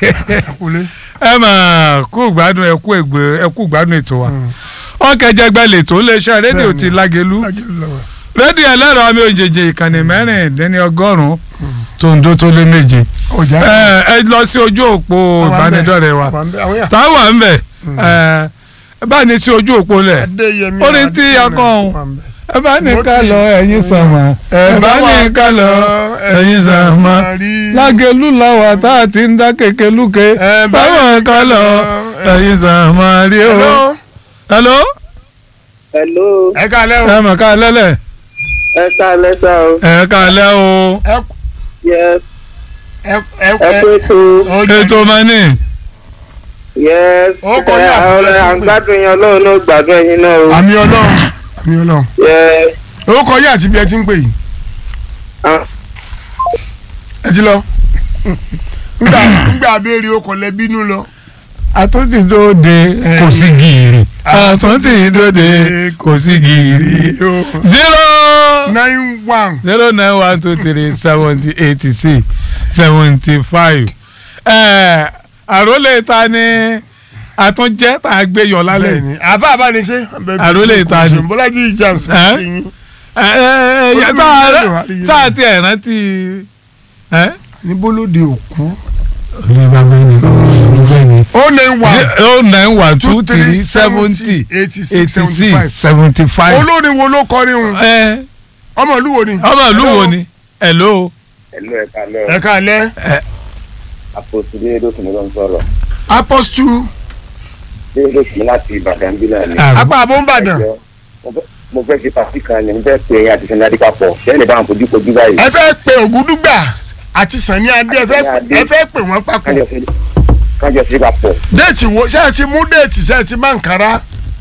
kulé. ẹ mà kú gbádùn ẹ kú ègbè ẹ kú gbádùn ètò wa ọkẹjẹgbẹ lètò iléeṣẹ́ rédíò ti lágẹlú lágẹ̀lú lọ́wọ́. rédíò ẹlẹ́rọ àmì òjèjì ìkànnì mẹ́rìndínlẹ́ni ọgọ́rùn-ún tòǹdó tó lé méje ọjà ẹ ẹ lọ sí ojú òpó ìbánidọ́rẹ̀ẹ́ wa àwọn àwọn yà. táwa ń bẹ̀ ẹ ẹ bá ní sí ojú òpó lẹ̀ adéyẹmí orin tí ọkọ ọ̀hún ẹ bá ní ká lọ ẹ̀yin sàmà ẹ bá ní ká lọ ẹ̀yin sàmà lágẹ̀lú làwà tá a ti ń dá kéke lúke Ẹ bá báwọn ní ká ká lọ lọ, ẹ̀yin sàmà rí o. hello hello hello ẹ ká lẹ́ o. ẹ mọ̀ ká lẹ́lẹ̀ ẹ ká lẹ́sà o ẹ ká lẹ́ o ẹ yes ẹ ẹ ẹ pé tó ọjà ètò mani yes Ó kọ ní ẹ, àtìlẹ́yìn àwọn tí ń pè. àgbàdùn yẹn ọlọ́run ló gbàdúrà yín náà o àmì ọlọ́run àmì ọlọ́run. yes orúkọ yìí àti bí ẹ ti ń pè yìí ah, ẹ ti lọ. ngbà ngbà abéèrè okò lẹ bínú lọ. àtúntìdóde kò sí gìrì àtúntìdóde kò sí gìrì zero nine one. zero nine one two three seventy eighty six seventy five àrólé ta ni àtúnjẹ tá a gbé yọ lálẹ́ bẹ́ẹ̀ni àbá àbániṣe. Àrólé ìta ni. bọ́lájí james. Ẹ́? kìíní. ẹ ẹ ẹ tá a tá a ti ẹ̀ rántí ẹ. ní bólóde òkú. olè bàbá ẹni bàbá ẹni. ó nine one. oh nine one two three seventy eighty six eighty seventy six five. seventy five. olórin wo ló kọrin un. ẹ ọmọ ìlú wo ni. ọmọ ìlú wo ni hello. hello ẹ ká lẹ́ ẹ ká lẹ́. àpòtù déédéé ló ń sọ̀rọ̀ apostu déédéé kì í láti ìbàdàn bí náà ni. apá abóńbàdàn. Ẹjọ́, mo fẹ́- mo fẹ́ ṣe pàtí kan ni mo fẹ́ pe ẹyin àti sẹ́ni adé papọ̀ sẹ́ni bá wọn fojú kojú báyìí. ẹ fẹ́ pe ògúdúgbà àti sànni adé ẹ fẹ́ ẹ fẹ́ pè wọ́n papọ̀. kájọ ṣe kájọ ṣe papọ̀. déètì wo ṣé ẹ ti mú déètì ṣé ẹ ti máa ń kára.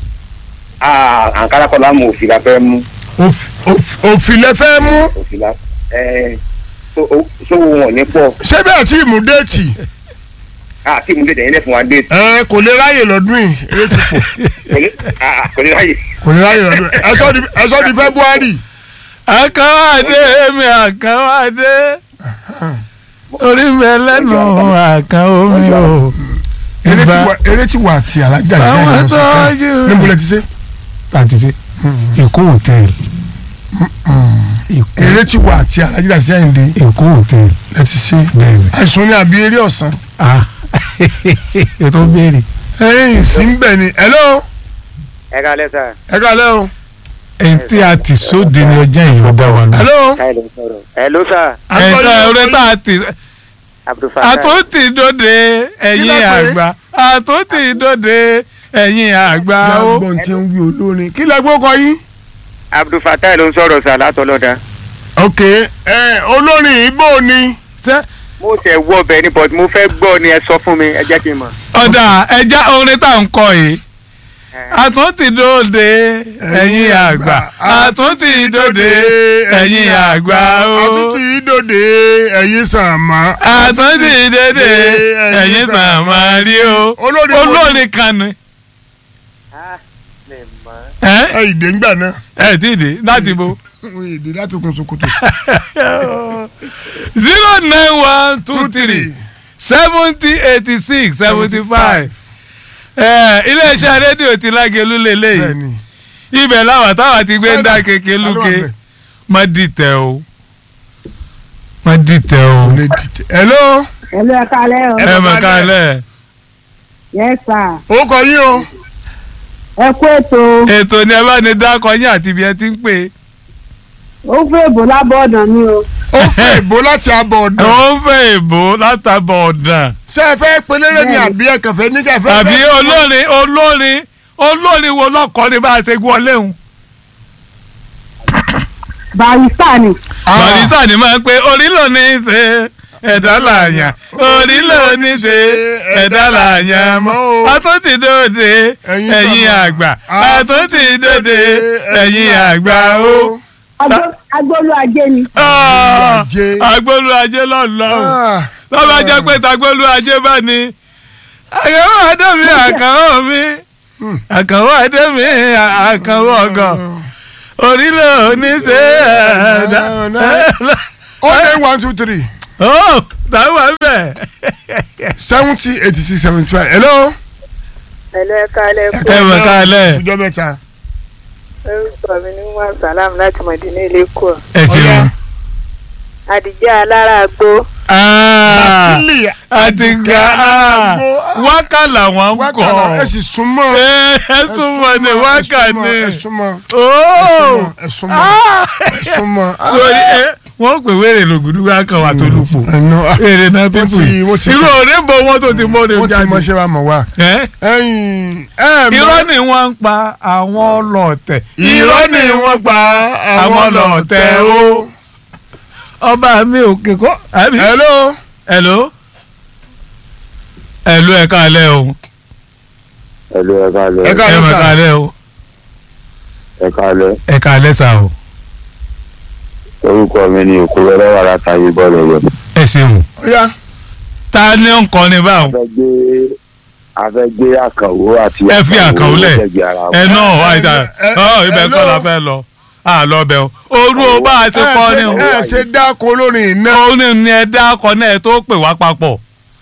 Ah, àǹkárá kọ́ lámú òfin la fẹ́ mú òfin lẹ fẹ́ mú. òfin la ẹ sówó wọn ní pọ̀ ṣé bẹ́ẹ̀ tí mú déètì. àti ìmúlẹ̀ tẹ̀yìn lẹ̀ fún wa dé ẹ kò lè ráyè lọ́dún yìí eré ti pọ̀ kò ní ráyè. kò lè ráyè lọ́dún yìí ẹ sọ di ẹ sọ di february. àkàwádé mi àkàwádé orí mi ẹlẹ́nu àkàn omi o. eré ti Ìbá- wà eré ti wà àti alájà ìfẹ́ àwọn ìlọsí kan tọ́jú. níbo lẹ ti ṣe. àti ṣe èkó hòtẹ́ẹ̀lì èkó eré ti wà àti alájà ìfẹ́ ìdè èkó hòtẹ́ẹ̀lì lẹ ti ṣe. bẹ́ẹ̀ni. àìsàn ní àbí eré ọ̀sán. ah ètò béèrè. ẹyìn sí ń bẹ̀ ni hello ẹ ká lẹ́sà ẹ kálẹ́ o. ẹni tí a ti sóde ní ọjà yìí ló dá wa lọ. hello. káyọ̀ ló ń sọ̀rọ̀. ẹ ló sà ẹ̀ka ọ̀rẹ́ tá a ti abdulfatah àtúntì dòde ẹ̀yìn Kí ló pé? àgbà àtúntì dòde ẹ̀yìn àgbà ó. gbọ́n tí ń wí olórin kí lẹ gbọ́ kọ yín. abdulfatah ló ń sọ̀rọ̀ sà látọlọ́dà. ok ẹ olórin ibo ni. Ṣé mo ṣe wọ ọbẹ̀ ni but mo fẹ́ gbọ́ ni ẹ sọ fún mi ẹ jẹ́ kí n mọ̀. ọ̀dà ẹja orin tá à ń kọ yìí àtúntì dòde ẹ̀yìn àgbà àtúntì dòde ẹ̀yìn àgbà ó. àtúntì ìdòdè ẹ̀yìn sàmà. àtúntì dòde ẹ̀yìn sàmà rí o. olórin wo ni? olórin kan ni. ẹ ẹ ìdè ń gbà náà. ẹ tí ì dé láti bo. ìdè láti kun sokoto. zero nine one two three seventy eighty six seventy five iléeṣẹ́ rédíò ti lágẹ̀lú lélẹ́yìí bẹ́ẹ̀ni. ibẹ̀ làwọn táwọn ti gbé ń dá kéke Aló wà lúke bẹ́ẹ̀. má dìtẹ̀ o má dìtẹ̀ o Kò lè dìtẹ̀. hello. Hello, ẹ káalẹ́ o. Ẹ ẹ bá mọ̀ bá kálẹ̀ Yes, sir. ó kọ yín o. Ẹ kú ètò ètò ni ẹ bá ní dákọ yín àti ibi ẹ ti ń pè ó fún èbò lábọ́ ọ̀dàn ni o. ó fẹ́ ìbò láti abọ̀ é ọ̀dọ̀. ó ń fẹ́ èbó látàbọ̀ ọ̀dàn ṣé ẹ fẹ́ pelére ni àbí ẹ kàn fẹ́ ní ká ẹ fẹ́. àbí olórin olórin olórin wo lọ́kọ́ ni bá a ṣe gbọ́ léhùn. Barista ni. barisa ni máa ń pe orí ló ní í ṣe ẹ̀dá làyàn orí ló ní í ṣe ẹ̀dá làyàn mọ́ àtúntì dòde Ẹ̀yin ẹ̀yin bàbá. àgbà àtúntì dòde ẹ̀yin àgbà ó. Agbo- Agbolu ajé ni. Ah, ajé. agbolu ajé lọ́nà Ah, lọ́ba jẹ́ pé tagbolu ajé bá ní. àkànwó adémi àkànwó mi àkànwó adémi àkànwó ọgàn orí ló ní í ṣe ẹ̀dá. ó lé one two three ó táwọn bẹ̀. seventy eighty six seventy five hello. ẹ̀lẹ́ kalẹ̀ kú ẹ mọ̀ ká lẹ̀ ọjọ́ mẹ́ta. orúkọ mi ní wọn sàlámù láti mọ̀dínà lẹ́kọ̀ọ́ ẹ ti Ọya. rún. àdìjẹ́ alára gbó Bátìlì àti ga wákà làwọn ń wákàlà ẹ kọ sì súnmọ́. ẹ ẹ túmọ̀ ní wákà ní ẹ súnmọ́ ooo ẹ súnmọ́ ẹ súnmọ́. lórí ẹ wọ́n pè wéèrè lògùdù wákà wà tó lùpò ẹnu èrè náà Wọ́n pípù ti- wọ́n ti- irú òde ń bọ wọn tó ti mọ́ ní wọ́n ti jáde mọ ṣé wa mọ̀ wá. ẹ ẹ̀yin ẹ mọ̀ irọ́ ni wọ́n ń pa àwọn ọlọ́ọ̀tẹ̀ irọ́ ni wọ́n pa àwọn ọlọ́ọ̀tẹ̀ o ọba mi ò kékọ́ àbí. hello. hello hello ẹ káalẹ́ o ẹlò ẹ káalẹ́ Ẹ ẹ káalẹ́ mà sà. káalẹ́ o ẹ káalẹ́ ẹ káalẹ́ sà o orúkọ mi ni òkúrẹ́ lọ́wọ́ látàyè bọ́ọ̀lù rẹ̀. ẹ ṣeun Ọya ta ni ó ń kọrin báwọn a fẹ́ gbé a fẹ́ gbé àkànwó àti Ẹ fi àkànwó lẹ̀. lẹ́gbẹ̀ẹ́ ara wọn. ẹ náà àìdá ẹ- ọ ibẹ̀ hello. kọ́ la fẹ́ lọ à lọ bẹ̀ o orú o bá a ṣe ẹ kọrin o ṣe- ẹ ṣe dáko olórin iná. òun ni ni ẹ dá akọ náà ẹ tó pè wá papọ̀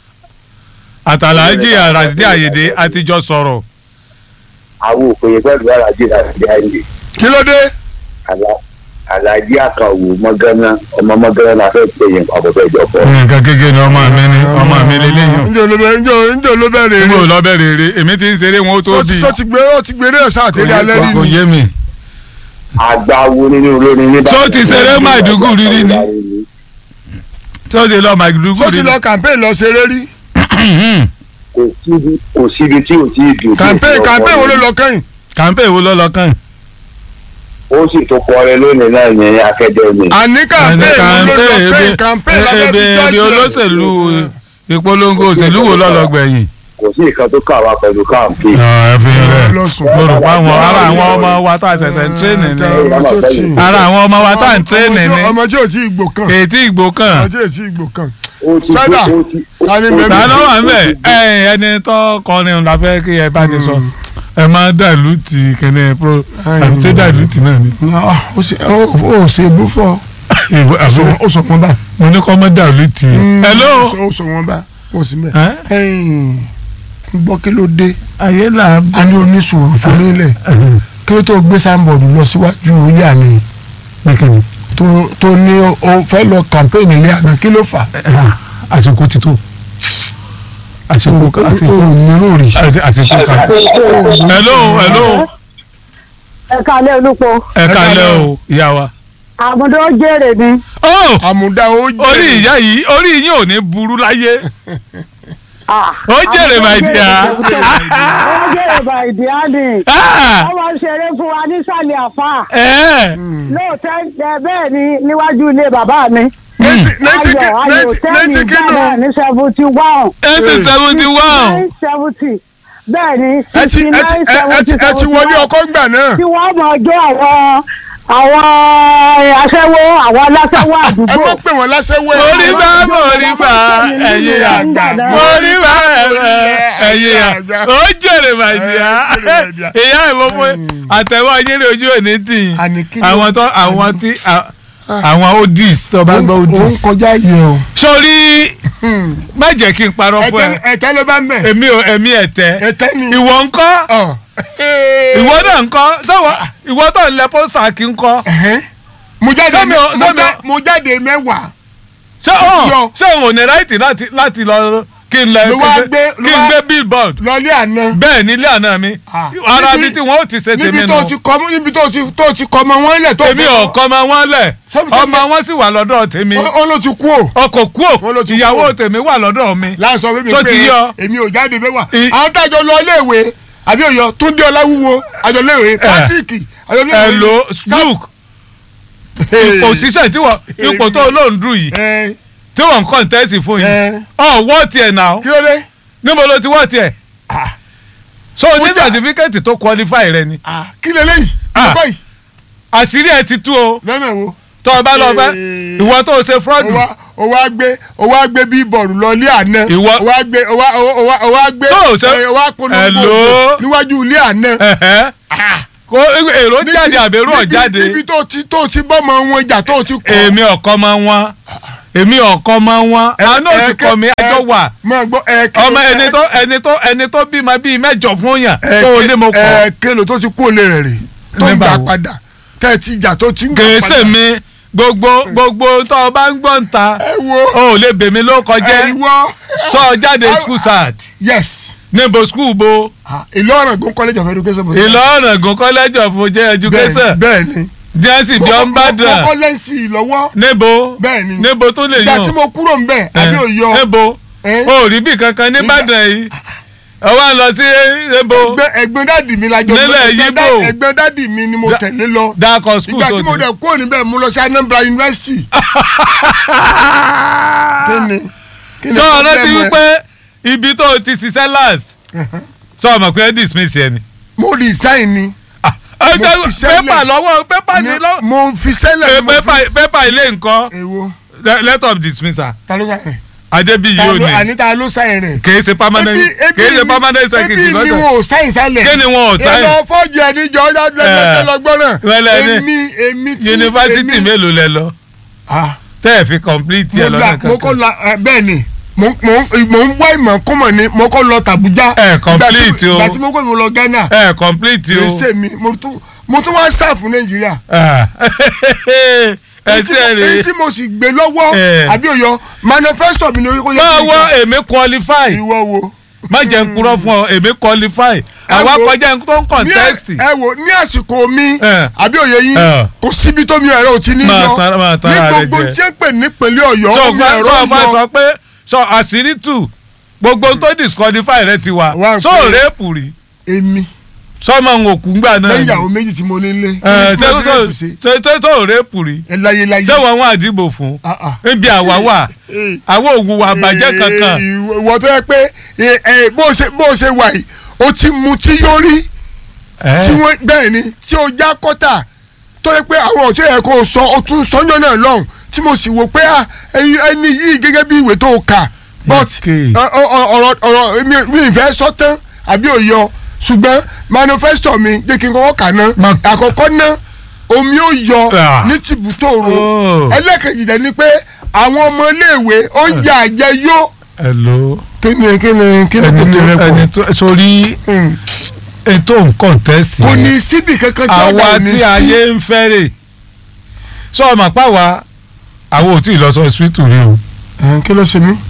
àtàlájì àràsídé àyèdè àtijọ́ sọ̀rọ̀ àwọn òpèyè pẹ̀lú alájí àti àìlè kí ló dé. alájí àkànwó mọ́gánná ọmọ mọ́gánná la fẹ́ pè yẹn àbọ̀bẹ̀ ìjọpọ̀. nǹkan kékeré ni ọmọ mi ni ọmọ mi lélẹ́yìn njẹ́ olóbẹ̀ njẹ́ njẹ́ olóbẹ̀ rè níbo é. lọ bẹ̀rẹ̀ eré èmi ti ń ṣeré wọn ó tó ó ti bí sọ ti gbé ó ti gbé eré sáà tẹ́lẹ̀ alẹ́ rí kò ni. yé mi. àgbáwo nínú olórin nígbà. Tó ti ṣeré Maiduguri rí ni? tí ó ti lọ màgìdúgbò ó ti lọ campaign lọ ṣeré rí. kò síbi kò síbi tí ò tí ì dùn. campaign campaign wo ló lọ kẹ́yìn. kàńpé wo ló lọ kàn. ó sì tó kọrin lónìí náà yẹn akademi. àní campaign wo ló lọ kẹ́yìn campaign lábẹ́ ebe fi ebe olóṣèlú ìpolongo òṣèlú wo lọ́lọ́ gbẹ̀yìn. kò sí nǹkan tó kà wá pẹ̀lú káàmpì. ẹ fi rẹ lọ́sùn. mo rò pé àwọn ara àwọn ọmọ wa tá a ṣẹ̀ṣẹ̀ ń tírèènì ni ọmọ tí ò tí ì- ara àwọn ọmọ wa tá à ń tírèènì ni ọmọ tí ò tí ì gbò kàn. ètí ìgbò ọmọ kan tí ò tí ì gbò kàn. ó ti Spider, ó ti ó ta ni ti- bẹ́ẹ̀ ta ló wà ń bẹ̀ ó ti- ẹ ẹni tó kọrin la fẹ́ kí ẹ bá ti sọ ẹ máa dàlú ti kẹ́ni pro àti ṣé dàlú ti náà ni. ó ṣe ó ṣe bú fọ. Ìbò- àbúrò ó sọ wọn bá. mo ní kọ́ mọ́ dàlú ti. hello. ó sọ wọn bá ó sì mẹ. Ẹ́? ẹ̀yìn ń gbọ́ kí ló dé ayé là ń a ní oníṣòro fún nílẹ̀ kí ló tó gbé sáńbọ̀dù lọ síwájú ilé àná bẹ́kẹ̀ni tó tó ní o fẹ́ lọ kàmpéènì ilé àná kí ló fà. àsìkò ti tó àsìkò ká- àsìkò òun ní lórí. àti- àsìkò ká. hello hello ẹ kálẹ̀ olùpọ̀ ẹ kalẹ̀ o ìyá wa. àmúdó jèrè ni ó àmúdá ó jẹ́ orí ìyá yìí orí yín ò ní burú láyé Ah, ó jèrè my dear. ó jèrè bàìdí á ní Ah, wọ́n máa ń ṣeré fún wa nísàlẹ̀ àfà ẹ lóòótọ́ ẹ bẹ́ẹ̀ ni níwájú ilé bàbá mi nẹ́tì nẹ́tì ayọ̀ ayọ̀ nẹ́tì tẹ́lẹ̀ nẹ́tì kínú. ìgbà náà ní seventy one eighty seventy one nine seventy bẹ́ẹ̀ ni ẹ ti sixty ẹ ti nine ẹ seventy ti ẹ ti wọlé ọkọ ńgbà náà. tí wọ́n mọ̀ ọjọ́ àwọn àwọn aṣẹ́wó àwọn aláṣẹ́wó ẹ àdúgbò mọ̀ pé wọ́n láṣẹ́wó ẹ̀. orí bá orí bá ẹ̀yìn àgbà orí bá ẹ̀yìn àgbà ó jèrè my dear ìyá ìfowópamọ́ àtẹ̀wọ́ ayéré ojú òní tì í Àní kí ló- àwọn tó àwọn tí àwọn odis tó bá gbọ́ òun odis. kọjá yẹ o. sórí má jẹ́ kí n parọ́ fún ẹ ẹ̀tẹ́ ló bá ń bẹ̀. èmi ò èmi ẹ̀tẹ́ ẹ̀tẹ́ ni. ìwọ ńkọ́ Ọ̀. ìwọ náà ńkọ́ sọ́wọ́ ìwọ tó ń lẹ pósítà kí ńkọ́ Ẹ̀hẹ́n. mo jáde Sọ́mi o- mo sọ́mi o- já- mo jáde mẹ́wàá. ṣé Ó ti ọ̀ yọ. ṣé òun ò ní ráìtì láti láti lọ kí n lẹ Ló wá gbé- kí ló n wá- gbé billboard lọlé àná. bẹ́ẹ̀ nílé àná mi Ah. ara Níbi- bíi tí wọ́n ó ti ṣe tèmi níbi nù tó ti kọ́ mọ́ níbi tó ti tó ti kọ́ ọmọ wọn lẹ̀ tó èmi ọ̀kọ́ ọmọ wọn lẹ̀ Sọ́mi- sọ́mi- ọmọ wọn sì wà lọ́dọ̀ tèmi ó ó ló ti kú o. ọkọ̀ kú Wọ́n ló ò ti kú ìyàwó o. tèmi wà lọ́dọ̀ mi láìsọ fún mi Tó pé ti yọ. èmi ò jáde mẹ́wàá. I- àwọn tájọ lọ iléèwé àbí òyọ túndé ọláwúwo àjọléèwé patrick àjọléèwé. hello luke òṣìṣẹ́ tí wọ́n ipò tó lóun dùn yìí ẹ tí wọ́n ń kọ́ńtẹ́sì fún yìí ẹ ọ̀ wọ́ tiẹ̀ náà kí ló dé. níbo ló ti wọ́ tiẹ̀ Ah. so ní Ó jà- sàtífíkẹ́tì tó qualify rẹ ni Ah, kí lè léyìí. Ah. ọkọ yìí àṣírí ẹ ti tú o lọ́nà wo. tó o bá lọ fẹ́ Eh. ìwọ tó o ṣe o fraud wá o wá gbé o wá gbé bíbọ̀rù lọlé àná. Ìwọ- o wá gbé o wá o wá o wá gbé. So, ṣe- ẹ, o wá polongo Hello? níwájú ilé àná. ẹ̀hẹ́. kó èrò jáde àbẹ̀rù níbi- ọ̀jáde níbi tó ti tó ti bọ́mọ wọn jà tó ti kọ́. èmi ọ̀kọ́ máa ń wọ́n èmi ọ̀kan máa wọn Ẹ- àánú òsì ẹ̀kẹ́- kọ mi àjọ ẹ- wà máa gbọ́ ẹ̀ẹ́kẹ́ ọmọ ẹni tó ẹni tó ẹni tó bímọ bíi mẹ́jọ fún yàn tó o lé mo kọ ẹ̀ẹ́kẹ́lò tó ti kú òlé rẹ̀ rè tó ń Nígbà gbà wo? padà tẹ́ ẹ ti jà tó ti ń gbà kèésè padà. mi gbogbo gbogbo tó o bá ń gbọ́ ń ta ẹ wo o ò lè bèmí ló kọjá ẹ wọ sọ ọ jáde school sat yes níbo school bo Ìlọrin Ògùn college of education. mo sọ. Ìlọrin college of education bẹ́ẹ̀ ni jẹ́sì bí ọ́n bá mo dàn kọ́ lẹ́sìn lọ́wọ́ níbo bẹ́ẹ̀ ni níbo tó lè ìgbà yàn tí mo kúrò ń bẹ̀ àbí Eh, òyọ níbo Eh? o ò rí bí kankan nìbàdàn yìí ọwọ́ à ń lọ sí níbo ẹgbẹ́ ẹgbẹ́ dádì mi la jọ Nílẹ̀ ẹgbẹ́ Yíbò. dá- ẹgbẹ́ dádì mi ni mo Da- tẹ̀lé lọ dákọ̀ school ìgbà tó tí mo ti dẹ̀ kúrò níbẹ̀ mo lọ sí Anambra University kí ni kí ni sọ ọ̀rọ̀ ti problem ẹ? wípé ibi tó o ti ṣiṣẹ́ last sọ ọmọ pé dismiss yẹn ni. mo resign ni ẹ Mo jẹ́ fi sẹ́lẹ̀. pépà lọ́wọ́ pépà ní lọ́wọ́ mo fi sẹ́lẹ̀ mo fi pépà pépà ilé nǹkan èwo letter of dismissal ta ló sáyẹn adébíyí ta ò ló ní àní ta ló sáyẹn rẹ̀ kìí ṣe permanent kìí ṣe permanent secretary ebi ni lọ́dọ̀ wọn ò sáyìn sálẹ̀ kí ni wọn ò sáyìn ìlọ fọ́ọ̀jì ẹ̀díjọ́ Eh. lọ́gbọ́n náà Wẹ́lẹ́ ní èmi èmi tí yunifásitì èmi- mélòó lẹ lọ Ah, tẹ́ ẹ̀ fi complete mo yẹ la lọ́dọ̀ mo kọ́ kankan la eh, bẹ́ẹ̀ ni mo mo mo ń wá ìmọ̀ kọ́mọ̀ ni mo kọ́ lọ tàbújá Eh, complete o. ìgbà tí mo kọ́ mo lọ Ghana ẹ̀ complete o èsè mi mo tún mo tún wá sáàfù Nàìjíríà Ah. ẹ èyí tí ṣe mo- èyí rè tí mo sì gbé lọ́wọ́ Eh. àbí òyọ manifesto mi ni orí kó yẹ máa kí n wọ kà. èmi qualify ìwọ wo. má jẹ́ n kúrọ́ fún ọ èmi qualify àwa wo- kọjá n tó ń ní contest ẹ ẹ wo ní àsìkò mi Eh. àbí òye yín Eh. kò síbi tó mi ẹ̀rọ ò ti ní Máa yọ tara- máa tara ní rẹ gbogbo jẹ. tí ń pè nípínlẹ̀ Ọ̀yọ́ sọ mi fún ẹ̀rọ sọ fún yọ sọ pé sọ àṣírí tù gbogbo tó disqualify rẹ ti wà Wá ń sọ pè- rẹ́ẹ̀pù rí èmi sọmọ ń òkú gbà náà lẹ́yìn ni. ìyàwó méjì tí mo ní lé Ẹ, kí ṣé ni sọ mo fi ṣe ṣé sọ rẹ́ẹ̀pù rí ẹ láyé láyé ṣé wọn wọn àdìbò fún Ah, ah. níbi àwa wà Eh. àwọn òwúwa àbàjẹ́ Eh, kankan ìwọ ìwọ tó yẹ pé eh, eh, bó o ṣe bó o ṣe wà yìí o ti mu tí yóò rí Ẹ, tí wọ́n bẹ́ẹ̀ ni tí o já kọ́tà tó yẹ pé àwọn ọ̀tí ẹ̀ kò sọ o tún sọ́njọ́ náà lọ́hùn tí mo sì wò pé ah, ẹni ẹni yìí gẹ́gẹ́ bí ìwé tó o kà but Okay. ọ- ọ- ọ̀rọ̀ ọ̀rọ̀ mi mi ì fẹ́ sọ tán àbí òyọ ṣùgbọ́n manifesto mi jẹ́ kí n kọ́kọ́ kà ná Ma- àkọ́kọ́ ná omi ó yọ Ah. ní tìbútòrò Oh. ẹlẹ́kejì dẹ̀ ni pé àwọn ọmọ iléèwé oúnjẹ àjẹyó hello kí ni kí ni kí ni kò ẹni ní tó rẹ ẹni pọ̀ tó sórí Hmm. ètò contest kò yẹn. ní síbi kankan tí ọ̀dà àwa ò ní tí sí. ayé ń fẹ́rẹ̀ sọ ọmọ pàwá àwọn ò tí ì lọ sọ hospital rí o. Ẹ̀, kí ló ṣe mí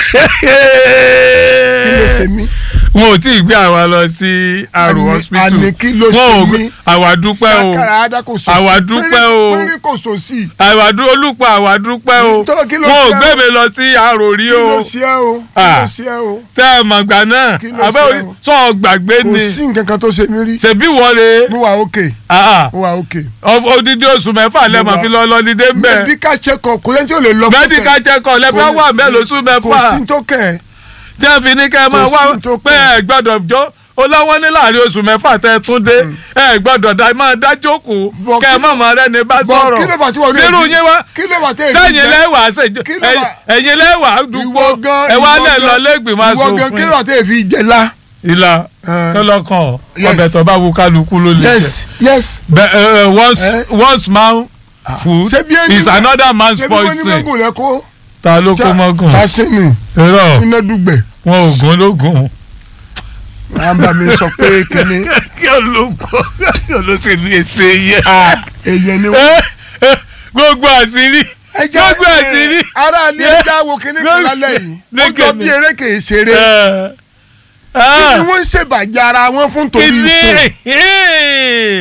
kí ló ṣe mí wọn ò tí ì gbé àwa lọ sí àrùn Àní- hospital àní kí ló wọn ò ṣe gbé mí? àwa dúpẹ́ o sakara ada kò sọ Àwa dúpẹ́ o. péré kò sọ sí àwa dú olùpọ̀ àwa dúpẹ́ o Tó, kí ló wọn ò ṣe gbé o? mi lọ sí àrò rí kí o ló ṣe ẹ́ o kí Ah. ló ṣe ẹ́ o tẹ́ ẹ mọ̀ gbà náà Kí ló abẹ́ ṣe o? sọ gbàgbé kò ni sí nǹkan kan tó ṣe mí rí ṣèbí wọlé mo wà òkè mo wà òkè odidi oṣù mẹ́fà lẹ́mọ̀ wà- fi lọ lọ́lídé ń bẹ̀ medical check up kò sẹ́ni tí ò lè lọ fún medical check up lẹ́fẹ̀ Kò- wà mẹ́lòó oṣù kò mẹ́fà sí tó kẹ̀ ẹ́ tí a fi ní kẹ́ ẹ máa Kò wá sí tó pé kàn. ẹ gbọ́dọ̀ jó olówó ní láàrin oṣù mẹ́fà tẹ́ ẹ tún dé ẹ gbọ́dọ̀ dá máa dá jókòó Bọ̀ kẹ́ ẹ kí- má máa rẹ́ni bá bọ̀ sọ̀rọ̀ kí ló fà tí wọ́n rí sírù èyí? yín wá kí ló fà tí èyí sẹ́yìn jẹ́? lẹ́wàá ṣèjọ Kí ló fà- ẹ̀yìn lẹ́wàá dùgbò ìwọ gan ẹ wá ìwọ lẹ̀ gan- lọ lẹ́gbìmọ̀ ìwọ gan kí ló aṣòfin fà tí èyí fi jẹ la. ìlà Eh. kọlọ́kàn Yes. ọbẹ̀ tó bá wù kálukú ló lè jẹ yes yes. Bẹ- ẹ, ẹ, once Eh. once man food ṣé bí ẹni is another man's ṣé bí wọ́n ní poison mọ́gùn rẹ kó. ta ló kó mọ́gùn ta sí ni irọ́ iná dùgbẹ̀. wọn ò gún lógún. à ń bá mi sọ pé kíni kí olùkọ́ kí olùsèlú èsè yẹ. èyàn ni wọ́n. gbogbo àṣírí ẹ jẹ́ gbogbo àṣírí. ara ní ẹja wo kíní kan lálẹ́ yìí ó jọ Lẹ́kẹ̀ẹ́ bí mi. eré kìí ṣeré Ẹ, kí ah, ni wọ́n ń ṣèbàjẹ́ ara wọn fún torí kí ni ipò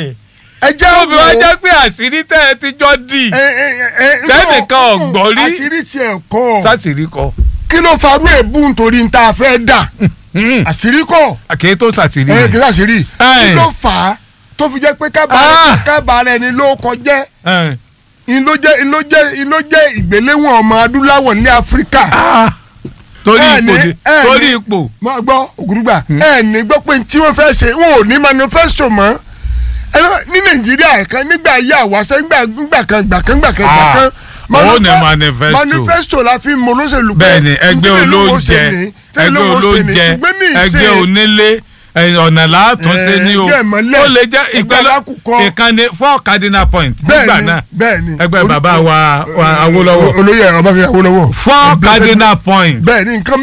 ẹ jẹ́ tóbi wá wò jẹ́ pé àṣírí tẹ́ ẹ ti jọ dì ẹ ẹ ẹ ẹ Tẹ́nìkan ò gbọ́ rí. àṣírí tiẹ̀ kọ́ sásìrí kọ. kí ló farú èébú nítorí níta fẹ́ dà àṣírí kọ́ àkèé tó sàṣírí ẹ yẹn. kí sàṣírí kí Ẹ. ló fà á tó fi jẹ́ pé Ah. kábàárẹ̀ ẹni ló kọjẹ́ Ẹ, ìló jẹ́ ìló jẹ́ ìló jẹ́ ìgbéléwọ̀n ọmọ adúláwọ̀ ní áfíríkà ah, torí Ẹ ipò ní- dé- ẹ torí ní- ipò. mọ gbọ́ ògùrùgbà ẹ ní gbọ́ pé tí wọ́n fẹ́ ṣe wọn ò ní manifesto mọ́ ẹ lọ ní nàìjíríà kan nígbà ayé àwàṣẹ nígbà nígbà kan gbà kan gbà kan gbà Ah, kan ó ní manife- manifesto. manifesto la fi mọ olóṣèlú pé bẹ́ẹ̀ni ẹgbẹ́ ìpínlẹ̀ ló wọ́n olóúnjẹ ṣe ní, ìpínlẹ̀ ẹgbẹ́ ló wọ́n ṣe ní, olóúnjẹ ṣùgbọ́n ní ẹgbẹ́ ìsìn onílé ẹ̀yìn ọ̀nà látún ṣe ní o ẹgbẹ́ ìmọ̀lẹ̀, ó lè jẹ́ ẹgbẹ́ ìpẹ́lẹ́ alákùkọ. ìkànnì four cardinal point nígbà bẹ́ẹ̀ni náà bẹ́ẹ̀ni ẹgbẹ́ Olú- bàbá wa wa Awólọ́wọ̀ olóyè Ọbáfẹ́mi Awólọ́wọ̀ four cardinal point bẹ́ẹ̀ni nǹkan